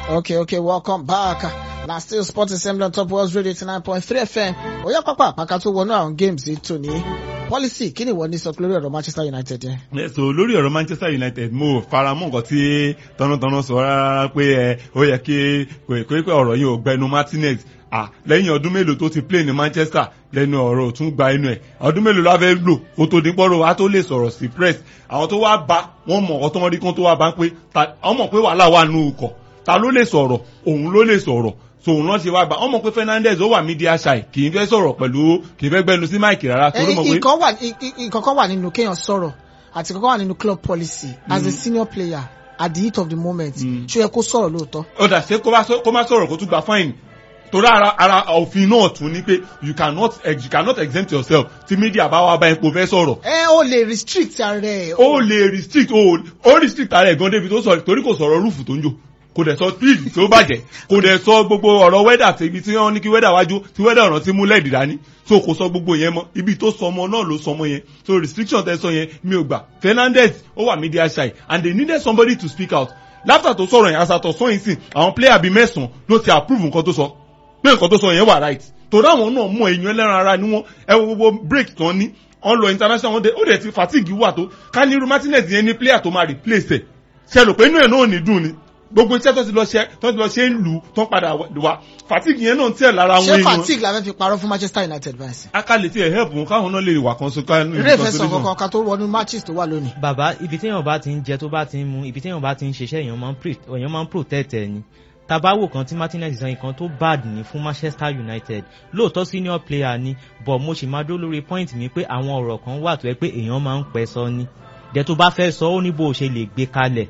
Okay, okay, welcome back. Na still Sports Assembly on Top World Radio 89.3 FM. Oya pápá àpáká tó wọnú àwọn games yìí tò ní. Policy kí ni ìwọ ní sọ pé lórí ọ̀rọ̀ Manchester United yẹn? so lórí ọ̀rọ̀ Manchester United mo faramọ́ nǹkan tí tọ́nàtọ́nà sọ rárá pé ẹ ó yẹ kí pé pé ọ̀rọ̀ yìí ò gbẹnu Martinez ah lẹ́yìn ọdún mélòó tó ti play ní Manchester lẹ́nu ọ̀rọ̀ tún gba inú ẹ̀ ọdún mélòó la fẹ́ lò kó tó dín pọ́rọ̀ wa tó lè sọ̀rọ̀ sí press àwọn tó wá bá wọ́n mọ̀ ọ́ tó wọ́n rí kán tó wá bá ń pé wọ́n mọ̀ pé wàhálà wà nù ukọ̀ ta ló lè sọ̀rọ̀ òun ló lè sọ̀rọ̀ sòun náà ṣe wá gbà ọmọ pé Fernandez ó wà media shy kì í fẹ́ sọ̀rọ̀ pẹ̀lú kì í fẹ́ gbẹnu sí máìkì rárá torí mọ̀ pé. Nǹkan kan wà nínú kéèyàn sọ̀rọ̀ àti nǹkan kan wà nínú club policy as a senior player at the heat of the moment ṣó yẹ kó sọ̀rọ̀ lóòótọ́. ó dà ṣé kó má sọ̀rọ̀ kó tún gba fine torí ara ara òfin náà tún ní pé you cannot you cannot exempt yourself tí media bá wá bá ipò fẹ́ sọ̀rọ̀. ẹ o lè restrict ara ẹ. o lè restrict o o restrict ara ẹ gan débi tó sọ torí kò sọ̀rọ̀ rúùfù tó ń jò kò dẹ̀ sọ speed tó bàjẹ́ kò dẹ̀ sọ gbogbo ọ̀rọ̀ wẹ́dà tẹ̀bi tí wọ́n ní kí wẹ́dà wájú tí wẹ́dà ọ̀ràn tí mú lẹ́ẹ̀dì dání so kò sọ gbogbo yẹn mọ́ ibi tó sọ ọmọ náà ló sọ ọmọ yẹn so restriction tẹ sọ yẹn mi ò gbà Fernandez ó wà media shy and they needed somebody to speak out láfà tó sọ̀rọ̀ yẹn asàtọ̀ sọ́yìn sìn àwọn player bíi mẹ́sàn-án ló ti approve nǹkan tó sọ pé nǹkan tó sọ yẹn wà right torí àwọn náà mọ èèyàn ẹlẹ́ran ara ni wọ́n ẹ wo gbogbo break tán ní wọ́n lọ international ó dẹ̀ ti fatigue wà tó ká ní irú Martinez yẹn ní player tó máa replace ẹ̀ ṣe rò pé inú ẹ̀ náà ní dùn ni gbogbo iṣẹ́ tó ti lọ ṣe tó ti lọ ṣe ń lù tó ń padà wá fatigue yẹn náà ń tẹ̀ lára wọn èèyàn. ṣé fatigue la fẹ́ fi parọ́ fún Manchester United báyìí. akalẹ̀ tí ẹ̀ help wọn káwọn náà lè wà kan so ká ní ìrẹ́fẹ́ sọ kankan ká tó wọnú matches tó wà lónìí. bàbá ibi téèyàn bá ti ń jẹ tó bá ti ń mu ibi téèyàn bá ti ń ṣiṣẹ́ èèyàn máa ń protect ẹ̀ ni tabawo kan tí Martinez sọ nǹkan tó bad ní fún Manchester United lóòótọ́ senior player ni but mo sì máa dó lórí point mi pé àwọn ọ̀rọ̀ kan wà tó yẹ pé èèyàn máa ń pẹ́ sọ ni dẹ̀ tó bá fẹ́ sọ ó ní bó o ṣe lè gbé kalẹ̀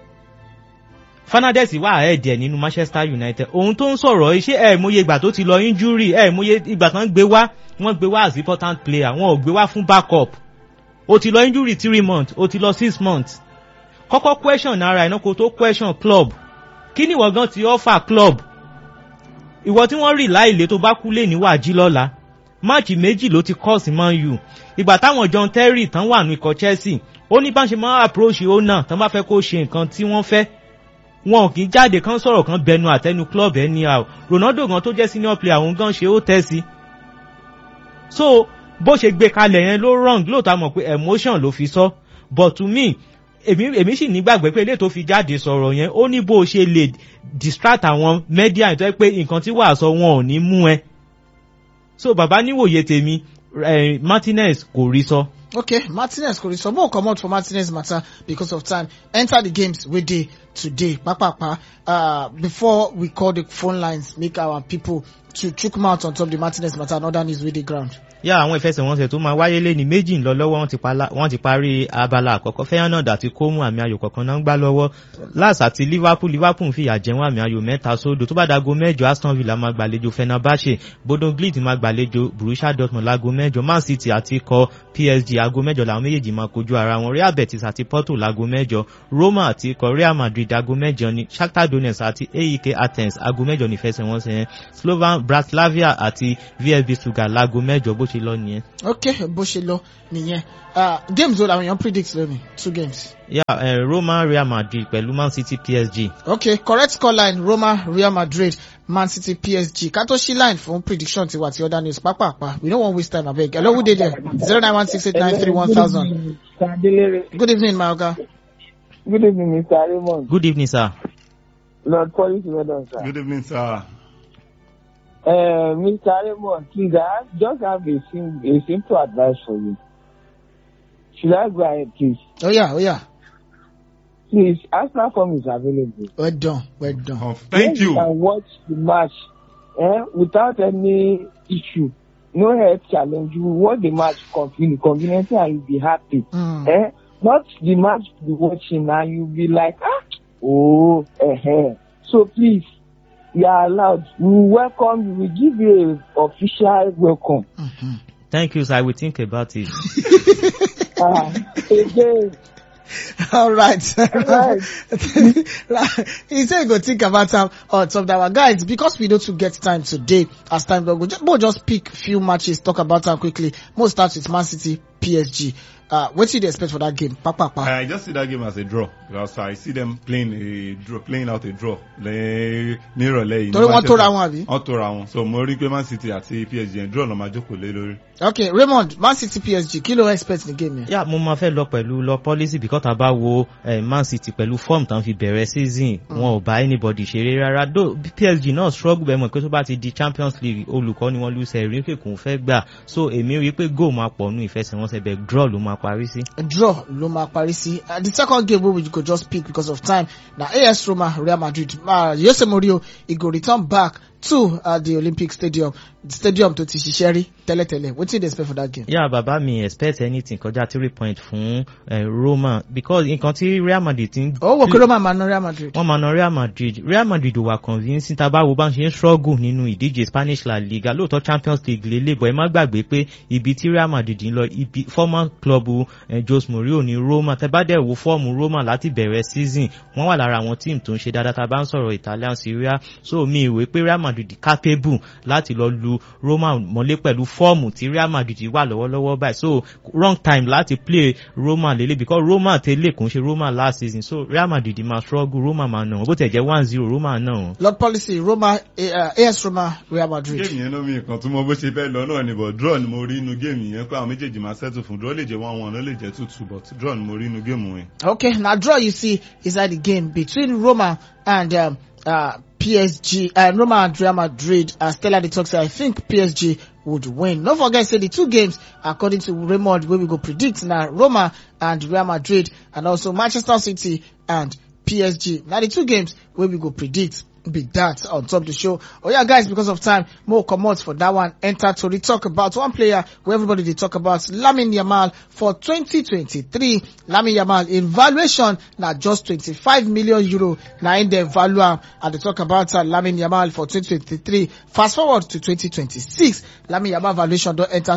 Fernandez wà ẹ̀ẹ́dẹ̀ nínú Manchester United ohun tó ń sọ̀rọ̀ iṣẹ́ ẹ̀ mọye ìgbà tó ti lọ injury ẹ̀ mọye ìgbà kan gbé wá wọ́n gbé wá as important player wọn ò gbé wá fún backup o ti lọ injury three months o ti lọ six months kọ́kọ́ question ara ẹ̀ náà kó tó question club kí ni ìwọ gan ti offer club ìwọ tí wọ́n rí láìlé tó bá kú lè níwà jí lọ́la máàcì méjì ló ti kọ́ sí Man U ìgbà táwọn John Terry tán wà ní ikọ̀ Chelsea ó ní bá ń ṣe máa approach owner tán bá fẹ́ kó ṣe nǹkan tí wọ́n fẹ́ wọn kì í jáde kán sọ̀rọ̀ kan bẹnu àtẹnu club anyhow Ronaldo gan tó jẹ́ senior player òun gan ṣe ó tẹ́ sí so bó ṣe gbé kalẹ̀ yẹn ló wrong lóòótọ́ mọ̀ pé emotion ló fi sọ but to me èmi èmi sì nígbàgbé pé ilé tó fi jáde sọ̀rọ̀ yẹn ó ní bó o ṣe lè distract àwọn media tó yẹ pé nǹkan tí wàá sọ wọn ò ní mú ẹ so bàbá níwòye tèmi eh, Martinez kò rí sọ. okay Martinez kò rí sọ mo comot for Martinez matter because of time enter the games wey dey today papapa uh, before we call the phone lines make our people to chook mouth on top the Martinez matter and other news wey dey ground. yá àwọn ìfẹsẹ̀wọnsẹ̀ tó máa wáyé lé ní méjì ń lọ lọ́wọ́ wọ́n ti parí abala àkọ́kọ́ Feyenoord àti Como àmì ayò kọ̀ọ̀kan náà ń gbá lọ́wọ́ Lens àti Liverpool Liverpool ń fìyà jẹ wọ́n àmì ayò mẹ́ta sódò tó bá dago mẹ́jọ Aston Villa máa gbàlejò Fenerbahce Bodo Glimt máa gbàlejò Borussia Dortmund láago mẹ́jọ Man City àti ikọ̀ PSG aago mẹ́jọ làwọn méjèèjì máa kojú ara wọn Real Betis àti Porto láago mẹ́jọ Roma àti ikọ̀ Real Madrid aago mẹ́jọ ni Shakhtar Donetsk àti AEK Athens aago mẹ́jọ ní ìfẹsẹ̀wọnsẹ̀ yẹn Slovan Bratislava àti VfB Stuttgart láago mẹ́jọ bó ṣe lọ nìyẹn. ok bó ṣe lọ nìyẹn games wo làwọn èèyàn predict lónìí two games. ya yeah, uh, Roma Real Madrid pẹ̀lú Man City PSG. ok correct score line Roma Real Madrid Man City PSG ká tó ṣí line fún prediction tiwa ti other news pápápá we no wan waste time abeg hello who dey there zero nine one six eight nine three one thousand. good evening my oga. good evening Mr. Raymond. good evening sir. Lord Police Weather, sir. good evening sir. Uh, Mr. Raymond, please, I just have a, sim- a simple advice for you. Should I go ahead, please? oh yeah oh yeah Please, Arsenal form is available. well done well done. Oh, thank Then you. can watch the match eh, without any issue. No health challenge. You watch the match conven- conveniently and you'll be happy. Mm. Eh? Not the match you be watching and you'll be like, ah, oh, eh, eh. So please, you are allowed. We will welcome you. We give you a official welcome. Mm-hmm. thank you sir I will think about it. Ah, again, all right Right. he say he go think about am on top that one guys because we no too get time today as time don go just mo just pick few matches talk about am quickly mo start with Man City PSG uh, wetin you dey expect for that game papapa. I just see that game as a draw because I see them playing a draw playing out a draw lẹ́ nírọ̀lẹ́ yìí. Torí wọ́n tóra wọn àbí? wọ́n tóra wọn so mo rí pé Man City àti PSG yẹn draw lọ́ máa jókòó lé lórí. okay raymond man city psg kí ló expect ní game yẹn. yà mo máa fẹ́ lọ pẹ̀lú lọ policy because tá a bá wo eh, man city pẹ̀lú form tán fi bẹ̀rẹ̀ season wọn ò bá anybody ṣeré rárá do psg náà struggle bẹ́ẹ̀ mọ̀ pé tó bá ti di champions league olùkọ́ ni wọ́n lùsẹ̀ rí kékun fẹ́ gbà so èmi rí i pé goal máa pọ̀ nù ìfẹsẹ̀wọnsẹ̀ bẹ́ẹ̀ draw ló máa parí sí. draw ló máa parí sí uh, the second game wey we go just pick because of time na as roma real madrid uh, jose mourinho e go return back to uh, the olympic stadium the stadium tó ti ṣiṣẹ́ rí tẹ́lẹ̀tẹ́lẹ̀ wetin you dey expect for that game. yà bàbá mi expect anything kọjá three point fún eh, roma because nǹkan tí real madrid ti ń. ó wò pé roma máa ná real madrid. wọ́n máa na real madrid real madrid ò wà convincing tá a bá wo bá ń ṣe ń struggle nínú ìdíje spanish la liga lóòótọ́ champions league lélẹ̀ bọ̀ ẹ má gbàgbé pé ibi tí real madrid ń lọ ibi former club eh, jose mourinho ní roma tẹ bá dẹ̀ wo fọ́ọ̀mù roma láti bẹ̀rẹ̀ season wọ́n wà lára àwọn tíìmù tó ń ṣe dáadáa tá a bá ń sọ̀rọ̀ italian syria so mi ìwé pé real madrid capable láti lọ lu roma mọ́lé pẹ̀lú fọ́ọ̀mù tí real madrid wà lọ́wọ́lọ́wọ́ báyìí so wrong time láti play roma lélẹ̀ because roma tẹ́lẹ̀ kò ń ṣe roma last season so real madrid máa struggle roma máa nà wọ́n bó tẹ̀ jẹ́ one zero roma náà wọ́n. lord policy roma uh, as roma real madrid. géèmì yẹn ló mi nǹkan tó mọ bó ṣe fẹ́ lọ náà ni but draw ni mo rí inú géèmì yẹn pé àwọn méjèèjì máa settle fún draw lè jẹ́ one one ó lè jẹ́ two two but draw ni mo rí inú géèmù yẹn. okay na draw you see inside the game between roma and um, uh, PSG, uh, Roma and Real Madrid, uh, Stella dey talk say I think PSG would win. No forget say the two games, according to Raymond, wey we go predict na Roma and Real Madrid, and also Manchester City and PSG. Na the two games wey we go predict be that on top the show. Oh yeah, guys, because of time, more comot for that one. Enter to the talk about one player where everybody they talk about Lamin Yamal for 2023. Lamin Yamal in valuation now just 25 million euro. Now in the value am, and they talk about uh, Lamin Yamal for 2023. Fast forward to 2026, Lamin Yamal valuation don't enter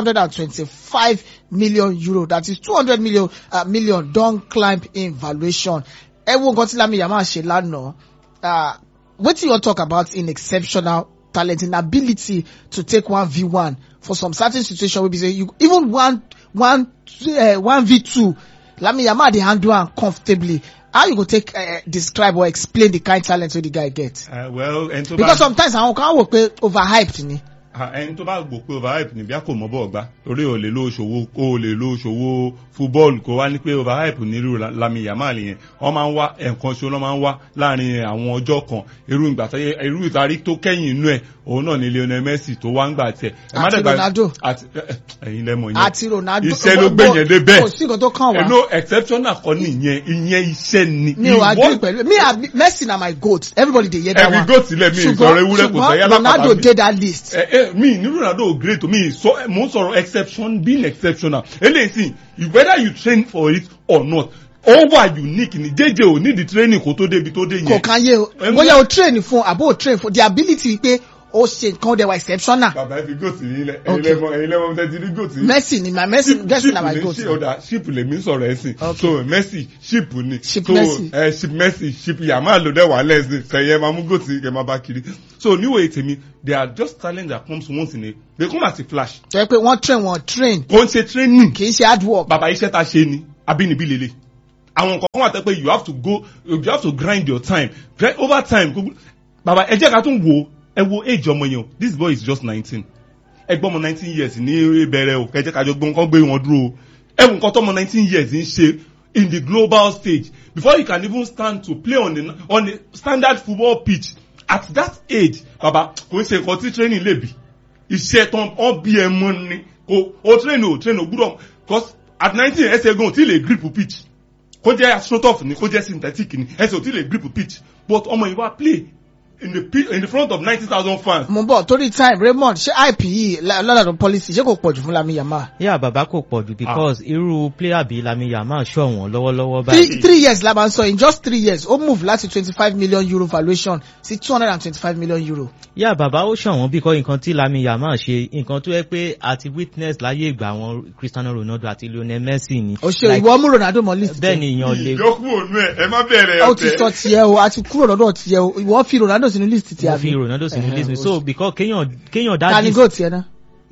225 million euro. That is 200 million uh, million don't climb in valuation. Ẹ wo nǹkan tí Lamin Yamal ṣe lánàá. Uh, wetin you talk about in exceptional talent in ability to take one v one for some certain situation wey be say you even one one uh, one v two lami yamal dey handle am comfortably how you go take uh, describe or explain the kind talent wey the guy get. Uh, well ẹni tó bá because sometimes àwọn kan wò pé overhyped ni. Ah, ẹni tó bá gbò pé overhype ni bí a kò mọ bọ́ọ̀ gbá torí o lè lo ṣòwò o lè lo ṣòwò fúbọ́ọ̀lù kó wá ní pé overhype ní irú La- Lami Yamal yẹn wọ́n máa ń wá ẹ̀ǹkan ṣo lọ́ máa ń wá láàrin àwọn ọjọ́ kan irú ìgbà tó yẹ irú ìtarí tó kẹ́yìn inú ẹ̀ òun náà ni Lionel Messi tó wá ń gbà tẹ̀. Ẹ má Àti dẹ̀ gbà- Ronaldo. àti ẹ- ẹ̀yin lẹ́mọ̀ yẹn àti ronaldo iṣẹ́ ló gbé yẹn dé bẹ́ẹ̀ kò sí nǹkan tó kàn wá. ẹnu exceptional kan nìyẹn ìyẹn iṣẹ́ ni. mi ò Ìwọ- agree pẹ̀lú me and messi na my goat everybody dey hear that Ẹ̀rí one. goat sílẹ̀, mi ì sọ̀rọ̀ ewúrẹ́, kò sẹ́yà ṣùgbọ́n lápá ronaldo tàbí- dey that list. ẹ ẹ mi ní ronaldo great o mi sọ mo ń sọ̀rọ̀ exception being exceptional eléyìí sì whether you train for it or not ó wà unique ni jẹjẹ ò need the training kó tó débi tó dé kò yẹn. kan yé o Ẹ mú- bóyá o train fún àbó o train fún the ability pé o ṣe nǹkan dẹ̀ wà exceptional. bàbá ẹ fi goat yín lẹ Okay. ẹyin lẹmọ ẹyin lẹmọ tẹ ti rí goat yín. messi ni my messi messi na my goat. ṣe ọ̀dà ship lèmi sọ̀rọ̀ ẹ̀ sìn Okay. so messi ship ni Ship so Messi. ẹ ship messi ship yamal ló dẹ̀ wà lẹ́sìn kẹ̀yẹ́ máa mú goat yín kẹ̀ máa bá kiri so níwèé tèmi they are just talent that comes once in a they come as a flash jẹ́ pé wọ́n train wọ́n train kò ń ṣe training kì í ṣe hard work. bàbá iṣẹ́ ta ṣe ni abínibí lele àwọn nǹkan kan wà tẹ́ pé you have to go you have to grind your time grind over time gbogbo- bàbá ẹ jẹ́ ká tún wo ẹ wo age ọmọ yẹn o this boy is just nineteen ẹ gbọ́ ọmọ nineteen years ní bẹ̀rẹ̀ o ẹ jẹ́ ká jọ gbọ́n kán gbé wọn dúró o ẹ wo nǹkan tọ́mọ nineteen years ń ṣe in the global stage before you can even stand to play on the on the standard football pitch at that age bàbá kò ń ṣe nǹkan tí training lè bì iṣẹ́ tán ọ́ bí ẹ mọ́ ni kò o train o train o gbúdọ̀ cause at nineteen ẹsẹ̀ gan o ti lè grip pitch kó jẹ́ astroturf ni kó jẹ́ synthetic ni ẹsẹ̀ o ti lè grip pitch but ọmọ yìí wá play in the pi- in the front of ninety thousand fans. mo ń bọ̀ torí time raymond ṣé ip yìí lọ́dọ̀ policy ṣé kò pọ̀jù fún lami yamal. yà bàbá kò pọ̀ jù because irú player bíi lami yamal ṣọ̀wọ́n lọ́wọ́lọ́wọ́ three báyìí. three years la máa ń sọ in just three years ó move láti twenty five million euro valuation sí two hundred and twenty five million euro. yà bàbá ó ṣọ̀wọ́n bí kọ́ nǹkan tí lami yamal ṣe nǹkan tó yẹ pé àti witness láyé ìgbà àwọn cristiano ronaldo àti lionel messi ni. o ṣe Like, ìwọ mú ronaldo mọ list. bẹ́ẹ̀ ni èèyàn lè. ìyókù ònú ẹ ẹ má bẹ̀rẹ̀ ó ti sọ tiẹ̀ o a ti kúrò lọ́dọ̀ tiẹ̀ o ìwọ fi ronaldo sínú list tiẹ̀ mo fi ronaldo sínú Ẹ̀hẹ̀, list mi o so because kéèyàn kéèyàn ta dá ni dis goat yẹn náà.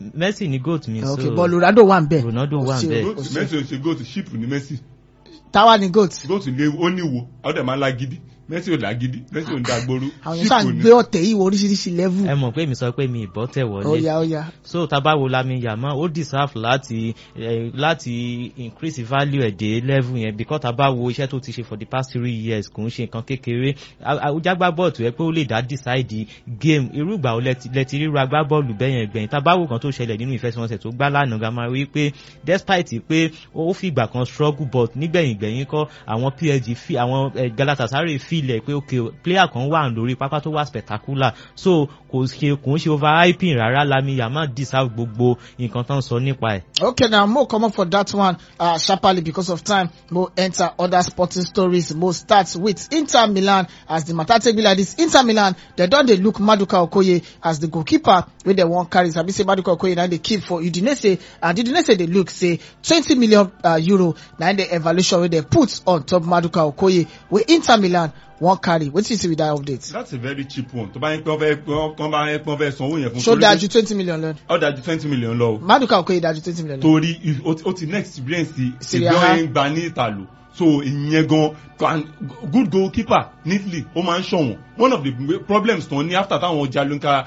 Messi ni goat mi ok so but Ronaldo wà ń bẹ̀ Ronaldo wà Ó ń bẹ̀. ṣe- ó Goat- ṣe- Messi ò ṣe goat ship ni Messi táwa ni goat goat lé ó níwo àwọn dẹ̀ máa ń lágídí Messi ò lágídí Messi ò ń dàgbòrú àwọn yẹn sáà ń gbé ọ̀tẹ̀ yìí wọ oríṣiríṣi level ẹ mọ̀ pé mi sọ pé mi ìbọ́ tẹ̀ wọlé ọ̀ya ọ̀ya so tabawo Lamine Yamal ó deserve láti eh, láti increase value ẹ̀ dé level yẹn because tabawo iṣẹ́ tó ti ṣe for the past three years kò ń ṣe nǹkan kékeré àwùjágbá bọ́ọ̀lù tó yẹ pé ó lè dá decide game irú ìgbà wo lẹ́ti ríru agbábọ́ọ̀lù bẹ́yẹn gbẹ̀yìn tabawo kan tó ṣẹlẹ̀ nínú ìfẹsẹ̀wọnsẹ̀ tó gbá lánàá ga máa rí pé despite pé ó fi ìgbà kan struggle but nígbẹ̀yìn gbẹ̀yìn kọ́ àwọn PSG fi àwọn eh, Galatasaray filẹ̀ pé ok player kan wà lórí pápá tó wà spectacular so kò ṣe kò ń ṣe overhyping rárá Lamine Yamal deserve gbogbo nǹkan tó ń sọ nípa ẹ̀. Okay, now more comot for that one uh, sharply because of time. Mo enter other sporting stories. Mo start with Inter Milan as the matter take be like this. Inter Milan they don dey look Maduka Okoye as the goalkeeper wey dem wan carry. Sabi say Maduka Okoye na dey keep for Udinese and Udinese dey look say twenty million uh, euro na im the evaluation wey dem put on top Maduka Okoye wey Inter Milan wan carry. Wetin you see with that update? that's a very cheap one tó bá yẹn pé wọ́n fẹ́ wọ́n bá yẹn pé wọ́n fẹ́ sanwó yẹn fún Ṣó torí dáa pé- ju twenty million lọ? ó dáa ju twenty million lọ o Maduka Okoye dáa ju twenty million lọ. torí ó ti- ó ti ní experience Serie ìgbẹ́ A. yẹn gba ní ìtàlù so ìyẹn gan can- good goalkeeper neatly ó máa ń ṣọ̀wọ́n one of the problems tán ní after táwọn jalunka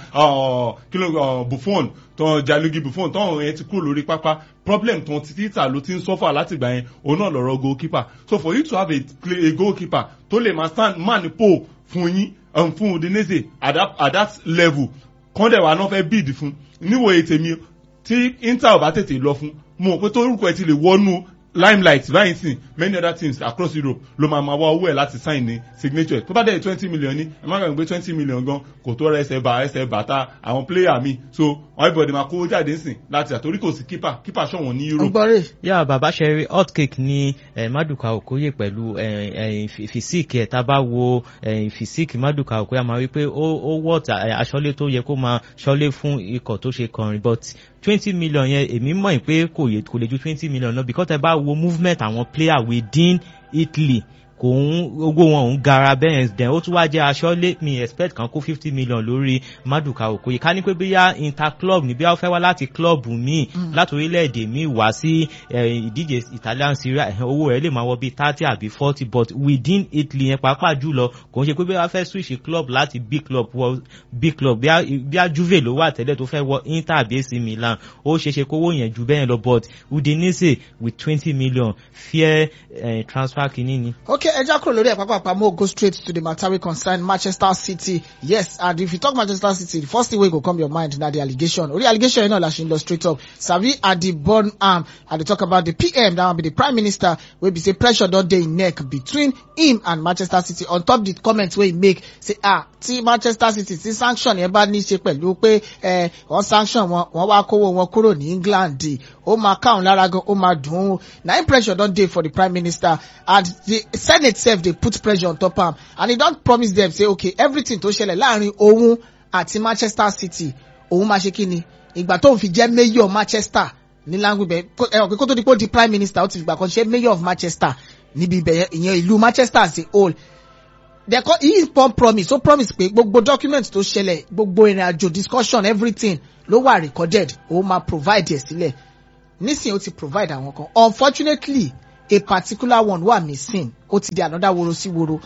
kí ló uh, buffon tán jalugi buffon táwọn yẹn ti kúrò lórí pápá problem tán ti títà ló ti ń suffer látìgbà yẹn òun náà lọ́rọ̀ goalkeeper so for you to have a, play, a goalkeeper tó lè máa stand man pole fún yín um, fún Udinese at that, at that level kọ́ndẹ̀ wa náà fẹ́ bid fún níwòye tèmi tí inter ò bá tètè lọ fún mo mọ̀ pé tó orúkọ ẹ ti lè wọnú limelight báyìí sìn many other teams across europe ló máa máa wá owó ẹ̀ láti sign ní signature tó bá dẹ̀ twenty million ní ẹ má gbàgbé twenty million gan kò tó rẹ ẹsẹ̀ bá ẹsẹ̀ bàtà àwọn player mi so everybody máa kówó jáde sìn láti àtorí kò sí keeper keeper ṣọ̀wọ́n ní europe Ọgbọ́n rè. yà bàbá ṣẹrí hot cake ní eh, Maduka Okoye pẹ̀lú eh, eh, fìsíìkì ẹ̀ tá a bá wo eh, fìsíìkì Maduka Okoye a máa rí pé ó ó wọ̀ aṣọ́lé tó yẹ kó máa ṣọ́lé fún ikọ̀ tó ṣe kọrin but twenty million yẹn èmi mọ̀ pé kò yẹ kò lè ju twenty million lọ because ẹ bá wo movement àwọn player within Italy kò ń owó wọn ò ń gara bẹ́ẹ̀ then ó tún wá jẹ́ aṣọ́lé mi expect kan kó fifty million lórí Maduka Okoye ká ní pé bóyá interclub ní bí wọ́n fẹ́ wá láti club míì láti orílẹ̀-èdè míì wá sí eh, ìdíje Italian Serie A eh, owó rẹ̀ lè máa wọ bíi thirty àbí forty but within Italy yẹn pàápàá jùlọ kò ń ṣe pé bí wọ́n fẹ́ switch club láti big club wọ big club bí a- bí a Juve ló wà tẹ́lẹ̀ tó fẹ́ wọ Inter àbí AC Milan ó ṣeéṣe kówó yẹn ju bẹ́ẹ̀ lọ but Udinese with twenty million fair eh, transfer kìíní ni. Okay, ẹja kúrò lórí ẹ̀ pápápá mo go straight to the matter wey concern Manchester City. Yes, and if you talk Manchester City, the first thing wey go come your mind na the allegation. Orí allegation yẹn náà la ṣe ń lọ straight up. Sabi at the born arm, I dey talk about the PM, that one be the Prime Minister, wey be say pressure don dey im neck between him and Manchester City on top the comment wey he make say ah tí Manchester City tí sanction yẹn bá ní ṣe pẹ̀lú pé ẹ wọ́n sanction wọn wọ́n wá kówó wọn kúrò ní England ó máa káwọn lára gan ó máa dùn ún na im pressure don dey for the Prime Minister and the Senate sef dey put pressure on top am and he don promise dem say okay everything tó ṣẹlẹ̀ láàrin òun àti Manchester City òun máa ṣe kí ni ìgbà tóun fi jẹ́ mayor Manchester ní láńgbìbẹ̀ ẹ̀rọ pé kó tó di pé ó di Prime Minister ó ti fìgbà kan ṣe mayor of Manchester níbi ibẹ̀ yẹn ìyẹn ìlú Manchester as a whole they call he pon promise ó promise pé gbogbo document tó ṣẹlẹ̀ gbogbo ìrìn àjò discussion everything ló wà recorded ó máa provide ẹ̀ sílẹ̀ nísìnyí ó ti provide àwọn kan unfortunately a particular one wà missing ó ti di another woro sí woro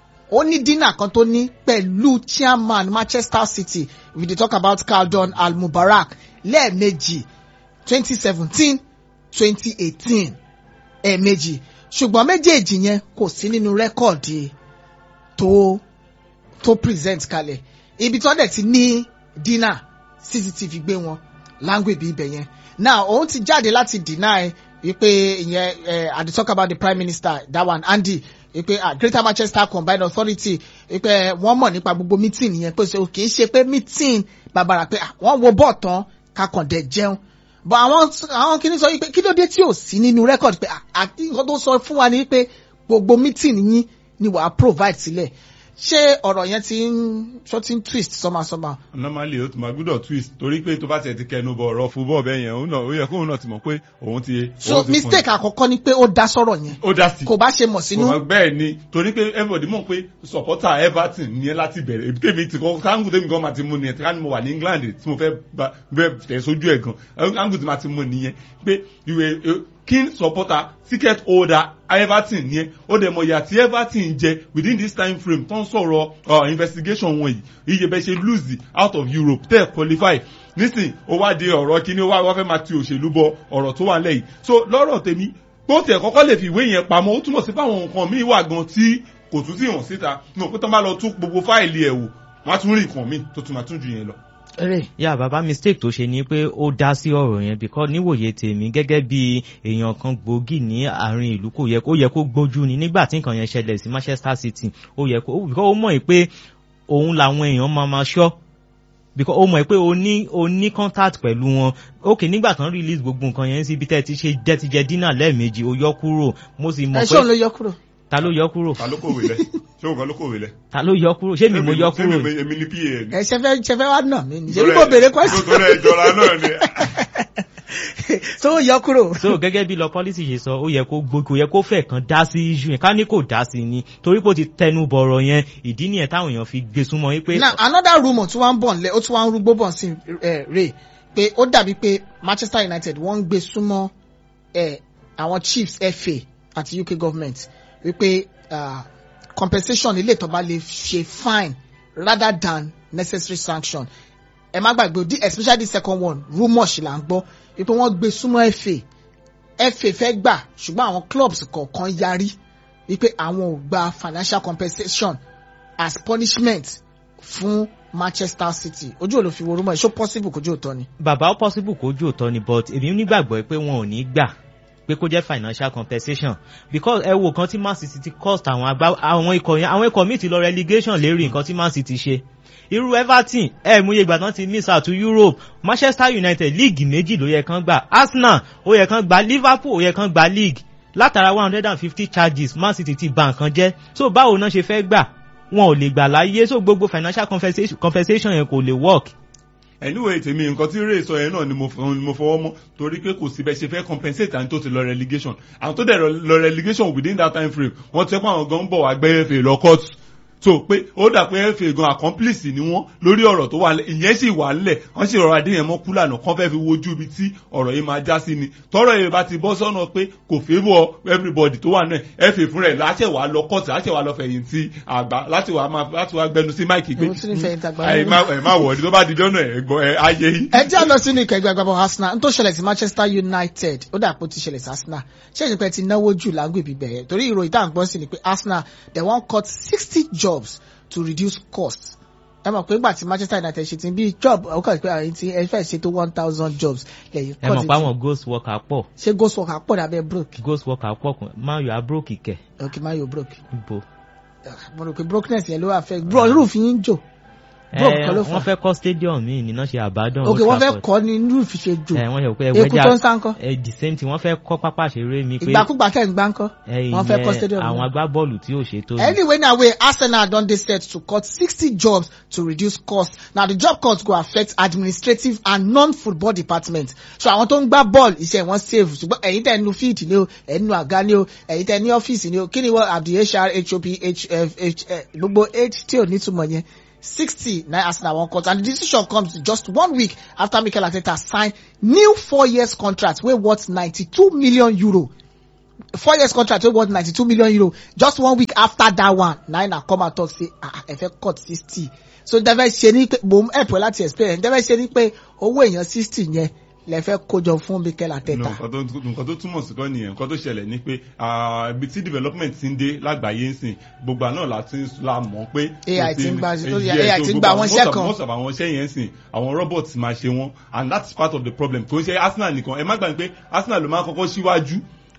ó ní dínà kan tó ní pẹ̀lú chairman Manchester City we dey talk about Khaldun Al-Mubarak lẹ́ẹ̀mejì twenty seventeen twenty eighteen ẹ̀ẹ̀mejì ṣùgbọ́n méjèèjì yẹn kò sí nínú rẹ́kọ̀dì tó tó present kalẹ̀ ibi tí wọ́n dẹ̀ ti ní dínà cctv gbé wọn language ibẹ̀ yẹn now òun ti jáde láti deny wípé ìyẹn eh, i dey talk about the prime minister that one andy wípé ah, greater manchester combined authority wípé wọ́n mọ̀ nípa gbogbo meeting yẹn pé so kì í ṣe pé meeting bàbàrà pé ah, wọ́n wo bọ́ọ̀ tán kakọ̀dẹ̀ jẹun but àwọn àwọn kìíní sọ wípé kí ló dé tí ò sí nínú record pé ah, àti nǹkan tó sọ fún wa ni wípé gbogbo meeting yín ni wàá provide sílẹ̀ ṣé ọ̀rọ̀ yẹn ti ń ṣó ti ń twist sọ́màsọ́mà normally o tún máa gbúdọ̀ twist torí pé tó bá tiẹ̀ ti kẹnu bọ̀ ọ̀rọ̀ football bẹ́ẹ̀ yẹn òun náà ó yẹ kóun náà ti mọ̀ pé òun ti. so òun ti fún mistake àkọ́kọ́ ni pé ó dá sọ̀rọ̀ yẹn ó dá sí. kò bá ṣe mọ̀ sínú kò mọ̀ bẹ́ẹ̀ ni torí pé everybody mọ̀ pé supporter everton ní ẹ láti bẹ̀rẹ̀ ebi tèmi ti kọ́ káńgù tèmi gan máa ti mú nìyẹn káńgù mo wà ní england tí mo fẹ́ bá bẹ́ẹ̀ tẹ̀ sójú ẹ̀ gan káńgù tí máa ti mú nìyẹn pé ìwé keen supporter ticket holder everton yẹn ó dẹ̀ mọ̀ ìyà tí everton jẹ within this time frame tó ń sọ̀rọ̀ uh, investigation wọn yìí iye bẹ́ẹ̀ ṣe lose out of europe tẹ̀ qualify nísìn ó wá di ọ̀rọ̀ kíní ó wá wá fẹ́ máa ti òṣèlú bọ ọ̀rọ̀ tó wà lẹ́yìn so lọ́rọ̀ tèmi bó tiẹ̀ kọ́kọ́ lè fi ìwé yẹn pamọ́ ó túmọ̀ sí fáwọn nǹkan míì wà gan tí kò tún sí hàn síta mo pé tán bá lọ tún gbogbo fáìlì ẹ̀ wò wọ́n á tún rí nǹkan míì tó tún máa tún ju yẹn lọ. eré yà bàbá mistake tó ṣe ni pé ó dá sí ọ̀rọ̀ yẹn because níwòye tèmi gẹ́gẹ́ bí èèyàn kan gbòógì ní àárín ìlú kò yẹ kó yẹ kó gbójú ni nígbà tí nǹkan yẹn ṣẹlẹ̀ sí manchester city ó yẹ kó because ó mọ̀ pé òun làwọn èèyàn máa ma ṣọ́ because ó mọ̀ pé o ní o ní contact pẹ̀lú wọn ok nígbà tán release gbogbo nǹkan yẹn síbi tẹ́ ti ṣe jẹ́ ti jẹ dínà lẹ́ẹ̀mejì ó yọ kúrò mo sì ẹ mọ̀ ṣé òun ló pé yọ kúrò ta ló yọ kúrò ta ló kòwé lẹ ṣé òun kan ló kòwé lẹ. ta ló yọ kúrò ṣé mi mo yọ kúrò Èmi- èmi ní pa ni. ẹ ṣe fẹ́ ṣe fẹ́ wá nà mí ni ṣe bí mo béèrè question tó rẹ ìjọra náà ni. so ó yọ kúrò so gẹ́gẹ́ bí lọ policy ṣe sọ ó yẹ kó gbó kò yẹ kó fẹ́ kan dá sí issue yẹn ká ní kò dá sí ni torí pé ó ti tẹnu bọ̀rọ̀ yẹn ìdí nìyẹn táwọn èèyàn fi gbé súnmọ́ wípé now another rumour tí wọ́n ń bọ̀ nílẹ̀ ó tún wá ń rúgbó bọ̀ sí ẹ̀ rè pé ó dàbí pé manchester united wọ́n ń gbé súnmọ́ ẹ̀ àwọn chiefs fa àti uk government wípé ah, compensation ilé ìtọ́ba lè ṣe fine rather than necessary sanction ẹ má gbàgbé o, the- especially the second one rumour ṣì là ń gbọ́ wípé wọ́n gbé súnmọ́ fa fa fẹ́ gbà ṣùgbọ́n àwọn clubs kọ̀ọ̀kan yarí wípé àwọn ò gba financial compensation as punishment fún manchester city ojú ò ló fi wo rumor ṣó possible kojú òótọ́ ni. bàbá ó possible kó jù òótọ́ ni but èmi nígbàgbọ́ pé wọn ò ní gbà pé kó jẹ́ financial compensation because ẹ wo kan tí man city ti cost àwọn agbá àwọn ikọ̀ yẹn àwọn ikọ̀ míì ti lọ relegation lérí nǹkan tí man city ṣe irú everton ẹ mú iye ìgbà tán ti miss out to europe manchester united league méjì ló yẹ kán gbà arsenal ó yẹ kán gbà liverpool ó yẹ kán gbà league látara one hundred and fifty charges man city ti bà nǹkan jẹ́ so báwo náà ṣe fẹ́ gbà wọn ò lè gbà láyé so gbogbo financial compensation, compensation yẹn kò lè work anyway tèmi nǹkan tí ray sọ yẹn náà ni mo fọ- ni mo fọwọ́ mọ́ torí pé kò sí bẹ́ẹ̀ ṣe fẹ́ compensate àwọn tó ti lọ relegation àwọn tó dẹ̀ lọ- lọ relegation within that time frame wọ́n ti ẹ́ pé àwọn gan ń bọ̀ wá gbé fa lọ court so pé ó dà pé fa gan accomplice ni wọ́n lórí ọ̀rọ̀ tó wà lẹ̀ ìyẹn sì wà ńlẹ̀ wọ́n sì rọra dín yẹn mọ́ kúlànà kán fẹ́ fi wojú ibi tí ọ̀rọ̀ yìí máa já sí ni tọ́rọ̀ yìí bá ti bọ́ sọ́nà pé kò favour everybody tó wà náà fa fúnra ẹ̀ láṣẹ wàá lọ court láṣẹ wàá lọ fẹ̀yìntì àgbà láti wàá máa láti wàá gbẹnu sí máìkì pé Èwo tún ní fẹ̀yìntì àgbà ẹ má ẹ má wọ̀ọ́dí tó bá di jọ́nà ẹ̀ gbọ́ ẹ ayé yìí. ẹ jẹ́ lọ sínú ìkẹ́gbẹ́ agbábọ̀ arsenal n tó ṣẹlẹ̀ sí manchester united ó dà pé ó ti ṣẹlẹ̀ sí arsenal ṣé ìṣèpẹ́ ti náwó jù lágbègbè bẹ̀rẹ̀ torí ìròyìn tá à ń gbọ́ sí ni pé arsenal they wan cut sixty jobs to reduce cost ẹ mọ̀ pé nígbà tí manchester united ṣe ti bí job ó kàn pé àyè tí ẹ fẹ́ ṣe tó one thousand jobs lẹ́yìn ẹ mọ̀ pé àwọn ghost worker pọ̀ ṣé ghost worker pọ̀ dàbẹ́ broke ghost worker pọ̀ kàn máa yọ abrókì kẹ̀ ok má yóò broke ibo. mo rò pé brokenness yẹn ló wà fẹ́ bro roof yín ń jò broke ẹ kan ló wọ́n fà fẹ́ kọ́ stadium míì níná ṣe àbádọ́n ok wọ́n fẹ́ kọ́ ni roof ṣe jò ẹ wọ́n yẹ pé eku tó ń sá ńkọ́ ẹ the same thing wọ́n fẹ́ kọ́ pápá ṣeré mi pé ìgbàkúgbà tẹ̀ ń gbá ńkọ́ ẹ wọ́n fẹ́ kọ́ ìyẹn stadium àwọn náà. agbábọ́ọ̀lù tí ò ṣe tó ní. Anyway, now we Arsenal don dey set to cut sixty jobs to reduce cost. Now the job cut go affect administrative and non-football department. So àwọn tó ń gbá bọ́ọ̀lù iṣẹ́ wọn save ṣùgbọ́n ẹ̀yin tẹ̀ nu field ni o, ẹ̀yin nu àga ni o, ẹ̀yin tẹ̀ ní ọ́fíìsì ni o, kí ni wọ́n àbí HR, HOP, HF, H, eh, gbogbo H tí ò ní túmọ̀ yẹn. Sixty na Arsenal wan cut and the decision comes just one week after Mikel Arteta sign new four years contract wey worth ninety-two million euro four years contract wey worth ninety-two million euro just one week after that one na na come out talk say ah ẹ fẹ́ cut sixty so dẹ́fẹ́ ṣe ní pé mo help ẹ láti explain dẹ́fẹ́ ṣe ní pé owó èèyàn sixty yẹn lẹ fẹ́ kójọ fún Mikel No, Arteta. nǹkan tó nǹkan tó túmọ̀ sí kọ́ nìyẹn nǹkan tó ṣẹlẹ̀ ni pé ah, ibi tí development ti ń dé lágbàáyé ń sìn gbogbo àná la ti ń la mọ̀ pé. AI ti ń gba- Eh, lórí yes, AI so ti ń gbogbo gba àwọn- àwọn most iṣẹ́ of- kan. most of àwọn iṣẹ́ yẹn sìn àwọn robots máa ṣe wọ́n and that's part of the problem kò ń ṣe Arsenal nìkan ẹ má gbàgbé pé Arsenal ló máa kọ́kọ́ síwájú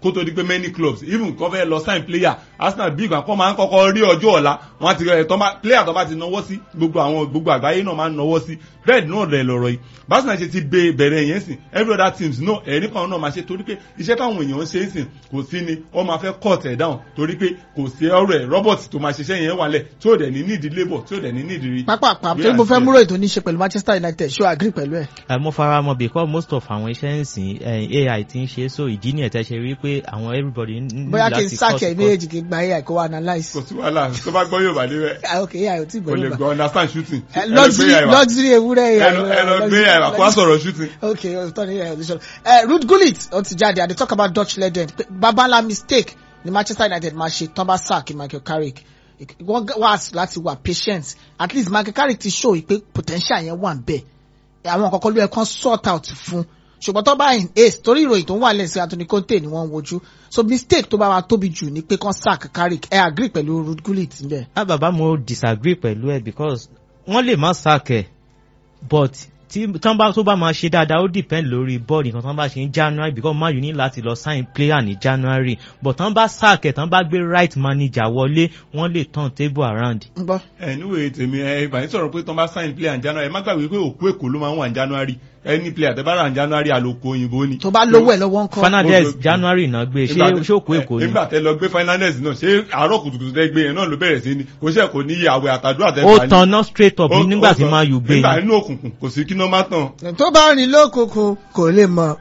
kó tó di pé many clubs even kọ́ fẹ́ lọ sign player arsenal bí ìgbà kan máa ń kọ́kọ́ rí ọjọ́ ọ̀la wọ́n ti ẹ̀ tọ́ bá player tó bá ti náwó sí gbogbo àwọn gbogbo àgbáyé náà máa ń náwó sí bẹ́ẹ̀ náà rẹ̀ lọ̀rọ̀ yìí arsenal ṣe ti be bẹ̀rẹ̀ yẹn sìn every other teams náà ẹ̀rí kan náà máa ṣe torí pé iṣẹ́ táwọn èèyàn ń ṣe é sìn kò sí ni wọ́n máa fẹ́ cut ẹ̀ down torí pé kò sí ọ̀rọ̀ ẹ̀ robert tó máa ṣiṣẹ́ yẹn wálẹ̀ tí ò dẹ̀ ní need labour tí ò dẹ̀ ní need rí. pápápá torí mo fẹ́ múrò ètò ní í ṣe pẹ̀lú manchester united ṣó agree pẹ̀lú ẹ̀. ẹ mo fara mọ because most of àwọn iṣẹ́ ń sìn eh, ai ti ń ṣe so ìdí nìyẹn tẹ́ ṣe rí pé àwọn everybody ní bóyá kí n láti sáàkì ẹ̀ cut- méjèèjì kí n gba ai kó wá analyse. kò sí wàhálà tó bá gbọ́ yóò bá dé bẹ́ẹ̀ Ah, ok ai ò tí ì kò lè gbọ́ gbọ́ understand shooting. Eh, Ẹ lọ gbé luxury yàrá. luxury ewúrẹ́ ẹ ai. lọ ẹ lọ gbé yàrá kó wá sọ̀rọ̀ shooting. ok ọ̀tọ̀ ni ẹ̀ ọ̀dísọ́nù. ẹ ruth gullit ó ti jáde i dey talk about dutch legend pé babalá mistake ni manchester united máa ṣe tán bá sack michael carrick wọ́n wá láti wà patient at least michael carrick ti show pé potential yẹn wà bẹ́ẹ̀ àwọn kọ̀ọ̀kan ló yẹ kán sort out fún ṣùgbọ́n tó bá in ace torí ìròyìn tó ń wà lẹ́sìn anthony conte ni wọ́n ń wojú so mistake tó bá wa tóbi jù ni pé kán sack carrick ẹ agree pẹ̀lú ruth gullit níbẹ̀. ah bàbá mo disagree pẹ̀lú ẹ because wọ́n lè má sack ẹ̀ but tí tán bá tó bá máa ṣe dáadáa ó depend lórí bọ́ọ̀lù nǹkan tán bá ṣe ní january because man u ní láti lọ sign player ní january but tán bá sack ẹ̀ tán bá gbé right manager wọlé wọ́n lè turn table around. ń gbọ́. anyway tèmi ẹ ìbàyẹn sọ̀rọ̀ pé tán bá sign player in january ẹ má gbàgbé pé òkú èkó ló máa ń wà ní january any player tẹ bá rà ní january àlòkù òyìnbó ni. tó bá lówó ẹ̀ lọ́wọ́ ń kọ́. fernandez Ó- january náà gbé ṣé Nígbà tẹ- ṣé òkú èkó ni. nígbà tẹ lọ gbé finance náà ṣé àárọ̀ kùtùkùtù tẹ gbé yẹn náà ló bẹ̀rẹ̀ sí ni kò ṣe kò ní iye àwẹ̀ àtàdúrà tẹ ó gbà ní. tanná straight up Ó- nígbà ó tí tàn. man u gbé nígbà ni. inú òkùnkùn kò sí kí ló má tàn. tó bá rìn lókùnkùn kò lè mọ.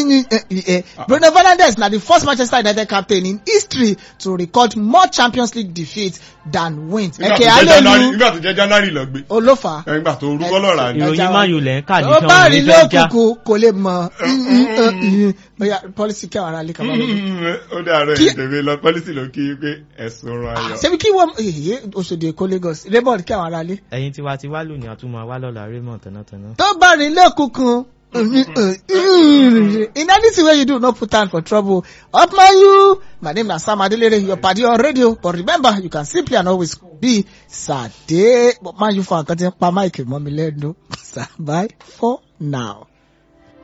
bruno fernandes na the first manchester united captain in history to record more champions league defeats than wins. Nígbà tó ẹ̀kẹ́ jẹ́ January- alelu nígbà tó jẹ́ january lọ gbé olófà. nígbà tó rúkọ́ lọ́ra ni. Ẹ- ìròyìn man u lẹ̀ ń kà ní tó kí bá wọ́n rìn ní fẹ́ já. lókùnkùn kò lè mọ. bóyá pọ́lísì kí àwọn ará lè kàwá lọ́dún. ó dàrọ Kí- ìtẹ̀wé lọ pọ́lísì ló kí pé ẹ̀sùn ọrọ̀ ayọ̀. ṣebí kí wọ́n èyí oṣòdì èkó lagos raymond kí àwọn ará lé. ẹ̀yin tiwa ti wá lónìí àtúmọ̀ wá lọ́la raymond tẹ̀nátẹ̀ná. tó bá rìn lókùnkùn. in anything wey you do no put hand for trouble up my you my name na sam adelere your padi on radio but remember you can simply and always be sade but man you fan kan ti ń pa mic mọ́ mi lẹ́nu sir bye for now.